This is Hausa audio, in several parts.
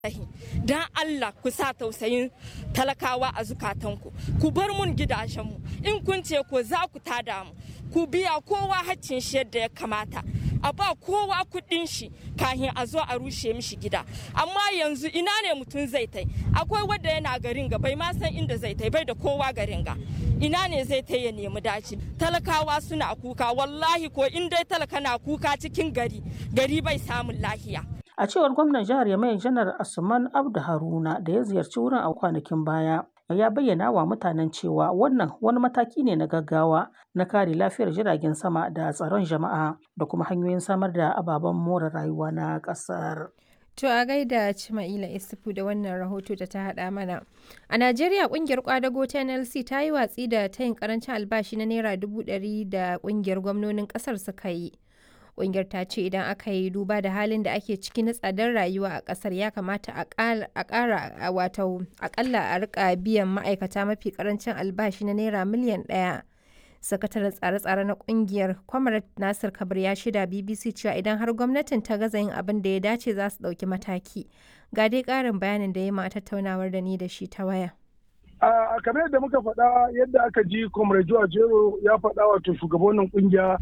don Allah ku sa tausayin talakawa a zukatanku ku bar mun gidajenmu in kun ce ko za ku tada mu ku biya kowa haccin shi yadda ya kamata a ba kowa kuɗin shi kahin a zo a rushe mishi gida amma yanzu ina ne mutum zai tai akwai wadda yana garin ga bai ma san inda zai tai bai da kowa garin ga ina ne zai tai ya nemi daci talakawa suna kuka wallahi ko in dai talaka na kuka cikin gari gari bai samun lahiya A cewar gwamnan jihar Yamai Janar Asuman Abdu Haruna da ya ziyarci wurin a kwanakin baya, ya bayyana wa mutanen cewa wannan wani mataki ne na gaggawa na kare lafiyar jiragen sama da tsaron jama'a da kuma hanyoyin samar da ababen more rayuwa na ƙasar. To a gaida Cima'ila Isufu da wannan rahoto da ta haɗa mana. A Najeriya ƙungiyar kwadago ta NLC ta yi watsi da tayin karancin albashi na Naira dubu ɗari da ƙungiyar gwamnonin ƙasar suka yi. Ƙungiyar ta ce idan aka yi duba da halin da ake ciki na tsadar rayuwa a ƙasar ya kamata a ƙara wato aƙalla a rika biyan ma'aikata mafi ƙarancin albashi na Naira miliyan ɗaya. sakataren tsare-tsare na kungiyar kwamarat nasir kabir ya shida bbc cewa idan har gwamnatin ta gaza yin abin da ya dace za su ɗauki mataki ga dai ƙarin bayanin da ya ma tattaunawar da ni da shi ta waya a kamar yadda muka faɗa yadda aka ji comrade joa jero ya faɗa wato shugabannin kungiya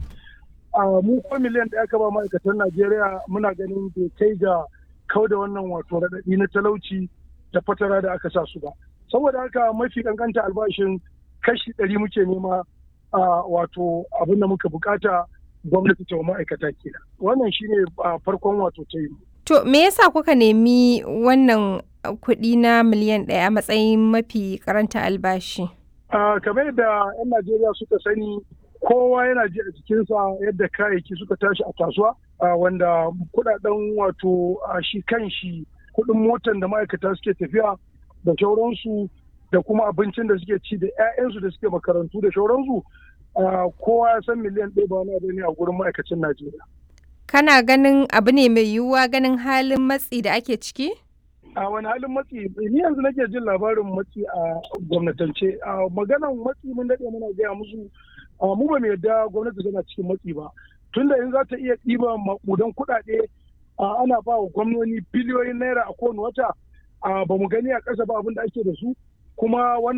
a mu ko miliyan da aka ba ma'aikatan najeriya muna ganin bai kai ga kau da wannan wato raɗaɗi na talauci da fatara da aka sa su ba saboda haka mafi kankanta albashin kashi ɗari muke nema a wato abin da muka bukata gwamnati ta ma'aikata kenan wannan shine farkon wato ta yi to me yasa kuka nemi wannan kuɗi na miliyan ɗaya a matsayin mafi karanta albashi kamar yadda 'yan najeriya suka sani kowa yana ji a jikinsa yadda kayayyaki suka tashi a kasuwa wanda kudaden wato shi kan shi kudin motan da ma'aikata suke tafiya da shauransu da kuma abincin da suke ci da 'ya'yansu da suke makarantu da shauransu kowa ya san miliyan ɗaya ba wani abu ne a gurin ma'aikacin Najeriya. Kana ganin abu ne mai yiwuwa ganin halin matsi da ake ciki? A wani halin matsi, ni yanzu nake jin labarin matsi a gwamnatance. A maganan matsi mun daɗe muna gaya musu mu ba mu yarda gwamnati tana cikin matsi ba. Tunda in za ta iya ɗiba maƙudan kuɗaɗe ana ba wa gwamnoni biliyoyin naira a kowane wata ba mu gani a ƙasa ba abin da ake da su kuma wannan